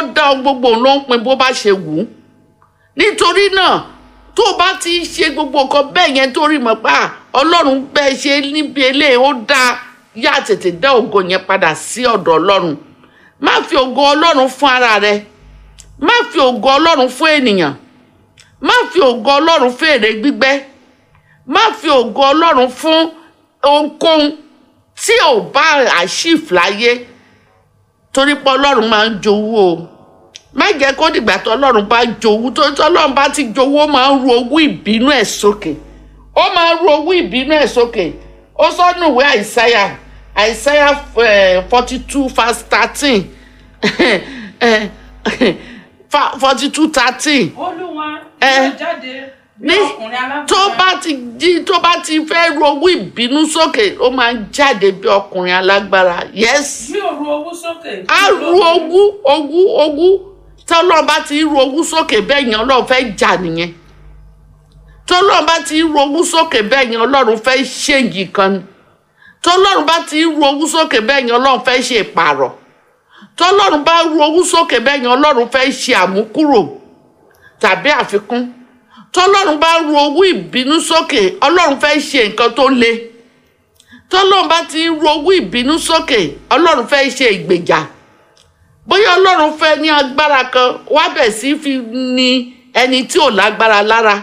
dá ohun gbogbo òun ló ń pin bó bá ṣe wù ú nítorí náà tó o bá ti ṣe gbogbo nǹkan bẹ́ẹ̀ yẹn tó rí mọ̀ pé à, ọlọ́run bẹ́ẹ̀ ṣe níbi eléyìí ó dáa yá tètè dá ògo yẹn padà sí ọ̀dọ̀ ọlọ́run má fi ògo ọlọ́run fún ara rẹ má fi ògo ọlọ́run fún ènìyàn má fi ògo ọlọ́run fún èrè gbígbẹ́ má fi ògo ọlọ́run fún ohunkóhun tí ò bá àṣìf láyé torí pé ọlọ́run máa ń jowú o má jẹ́ kó dìgbà tó ọlọ́run bá jowú tó tó ọlọ́run bá ti jowú ó máa ń ru owó ìbínú ẹ̀ sókè ó máa ń ru owó ìbínú ẹ̀ sókè ó sọ́nù ìwé àìsáyà àìsáyà forty two verse thirteen forty two thirteen olúwa Ẹ. yóò jáde bí ní ọkùnrin alágbára tó bá ti jí tó bá ti fẹ́ ru owó ìbínú sókè ó máa ń jáde bí ọkùnrin alágbára yes bí òru owó sókè a ru owó owó owó tí ọlọ́run bá ti ru owó sókè bẹ́ẹ̀ yẹn ọlọ́run fẹ́ jà nìyẹn tí ọlọ́run bá ti ru owó sókè bẹ́ẹ̀ yẹn ọlọ́run fẹ́ ṣèǹgì kan ni tí ọlọ́run bá ti ru owó sókè bẹ́ẹ̀ yẹn ọlọ́run fẹ́ ṣe ìpààrọ̀ tí ọlọ́run bá ru owó sókè bẹ́ẹ̀ yẹn ọlọ́run fẹ́ ṣe àmúkúrò tàbí àfikún tí ọlọ́run bá ru owó ìbínú sókè ọlọ́run fẹ́ ṣe nǹkan tó le tí ọlọ́run bá ti ru owó ìbínú sókè ọlọ́run fẹ́ ṣe ìgbèjà bóyá ọlọ́run fẹ́ ní agbára kan wá bẹ̀ sí fi ní ẹni tí ò lágbára lára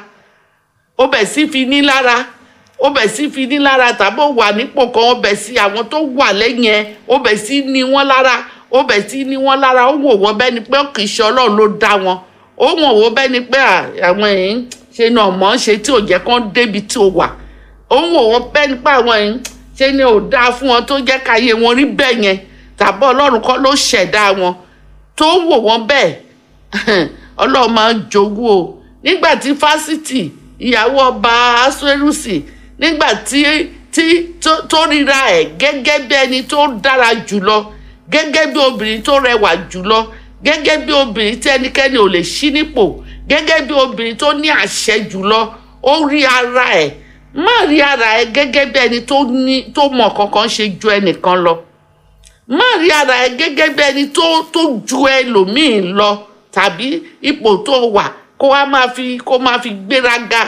ó bẹ̀ sí fi ní lára ó bẹ̀ sí fi ní lára tàbí ó wà nípò kan ó bẹ̀ sí àwọn tó wà lẹ́yìn ẹ̀ ó bẹ̀ sí ní wọ́n lára ó bẹ̀ sí ní wọ́n lára ó wò wọ́n bẹ́ni pé kì í ṣe ọlọ́run ló dá wọn ó wọ̀n wọ́n bẹ́ni pé à, àwọn èyí ṣe náà mọ̀ ọ́n ṣe tí ò jẹ́ kán débi tí ó wà ó wọ̀n wọ́n bẹ́ni pé àwọn èyí ṣe ni ò dáa fún wọn tó jẹ́ káyé wọn rí bẹ́ẹ̀ yẹn tàbí ọlọ́run kọ́ ló ṣẹ̀dá wọn tó wò wọ́n bẹ́ẹ̀ ọlọ́run máa ń jogún o nígbà tí fásitì ìyàwó ọba asuerusi nígbà tí tí tó tó ríra ẹ̀ gẹ́gẹ́ bí ẹni tó dára jùlọ gẹ́gẹ́ bí obìnrin tó rẹwà jùlọ gẹ́gẹ́ bí obìnrin tí ẹnikẹ́ni ò lè ṣí nípò gẹ́gẹ́ bí obìnrin tó ní àṣẹ jùlọ ó rí ara ẹ̀ má rí ara ẹ̀ gẹ́gẹ́ bí ẹni tó ní tó mọ̀ kankan ṣe ju ẹnìkan lọ má rí ara ẹ gẹ́gẹ́ bí ẹni tó tó ju ẹlòmíì lọ tàbí ipò tó wà kó wá máa fi kó máa fi gbéraga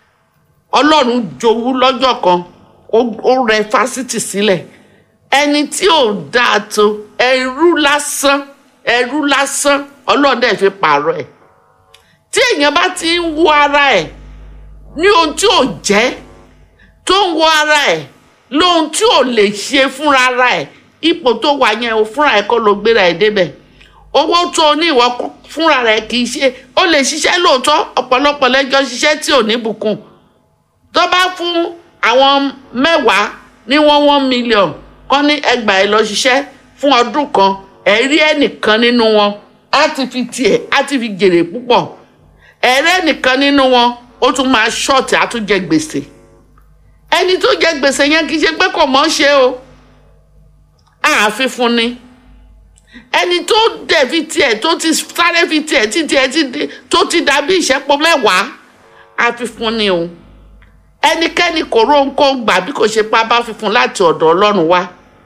ọlọ́run jowú lọ́jọ́ kan ó ó rẹ fásitì sílẹ̀ ẹni tí ò dáa tó ẹrú lásán ẹrú lásán ọlọ́run dẹ̀ fi pààrọ̀ ẹ̀ tí èèyàn bá ti ń wo ara ẹ̀ ní ohun tí ò jẹ́ tó ń wo ara ẹ̀ lóhun tí ò lè ṣe fúnra ara ẹ̀ ipò tó wà yẹn o fúnra ẹ̀ kọ́ ló gbéra ẹ̀ débẹ̀ owó tó o ní ìwọ kọ́ fúnra rẹ̀ kì í ṣe ó lè ṣiṣẹ́ lóòótọ́ ọ̀pọ̀lọpọ̀ lẹ́jọ́ ṣiṣẹ́ tí ò ní bùkún tó bá fún àwọn mẹ́wàá ní wọ́n one million kọ́ ní ẹgbàá ẹ lọ ṣiṣẹ́ fún ọdún kan ẹ̀ rí ẹnìkan nínú wọn á ti fi tiẹ̀ á ti fi jèrè púpọ̀ ẹ̀rẹ́ ẹnìkan nínú wọn ó tún máa ṣọ́ọ̀tì á tún jẹ gbèsè ẹni tó jẹ gbèsè yẹn kì í ṣe pé kò mọ̀ ṣe o ààfin fún ni ẹni tó dẹ̀ fi tiẹ̀ tó ti sáré fi tiẹ̀ tí tiẹ̀ ti di tó ti dàbí ìṣẹ́pọ̀ mẹ́wàá àfi fún ni o ẹnikẹ́ni kò róńkó gbà bí kò ṣe pa bá fi fún láti ọ̀dọ̀ ọlọ́run wá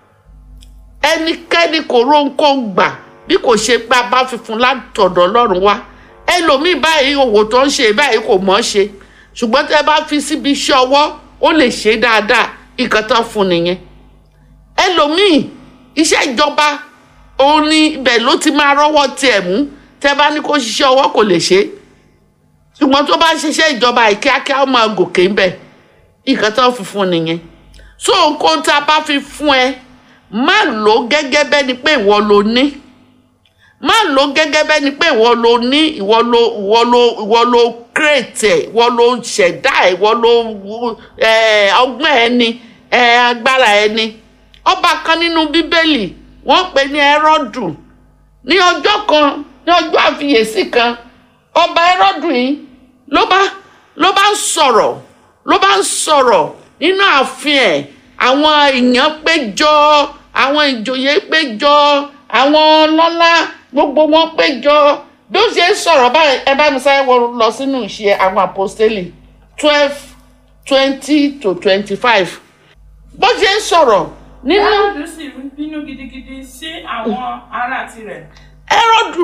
ẹnikẹ́ni kò róńkó gbà bí kò ṣe pa bá fi fún láti ọ̀dọ̀ ọlọ́run wá ẹlòmíì báyìí òwò tó ń ṣe báyìí kò mọ̀ ọ́ ṣe ṣùgbọ́n tẹ́ bá fi síbi iṣẹ́ ọwọ́ ó lè ṣe dáadáa nǹkan tán fún nìyẹn ẹlòmíì iṣẹ́ ìjọba òun ni ibẹ̀ ló ti máa rọ́wọ́ tiẹ̀ mú tẹ́ bá ní kó ṣiṣẹ́ ọwọ́ kò lè ṣe ṣùgbọ́n tó bá ṣiṣẹ́ ìjọba yìí kíákíá ó máa gòkè ń bẹ̀ nǹkan tán fi fún nìyẹn so nǹkan tá a bá fi fún ẹ má lò ó gẹ́gẹ́ bẹ́ni pé ìwọ ló ní má lò ó gẹ́gẹ́ bẹ́ni pé ìwọ ló ní ìwọ ló ìwọ ló ìwọ ló create ẹ̀ ìwọ ló ṣẹ̀dá ẹ̀ ìwọ ló ẹ̀ ọgbọ́n ẹni ẹ̀ agbára ẹni ọba kan nínú bíbélì wọ́n pè ní ẹrọ́dù ní ọjọ́ kan ní ọjọ́ àfiyèsí kan ọba ẹrọ́dù yìí ló bá ló bá ń sọ̀rọ̀ ló bá ń sọ̀rọ̀ nínú ààfin ẹ̀ àwọn èèyàn péjọ àwọn ìjòyè péjọ àwọn ọlọ́lá gbogbo wọn péjọ bí ó ṣe ń sọ̀rọ̀ báyìí ẹ bá mi sáré wọ lọ sínú ìṣe àwọn àpọ́stélì twelve twenty to twenty-five bó ṣe ń sọ̀rọ̀ nínú Hẹ́rọ́dù sì bínú gidigidi sí àwọn ará tirẹ̀. ẹrọ́dù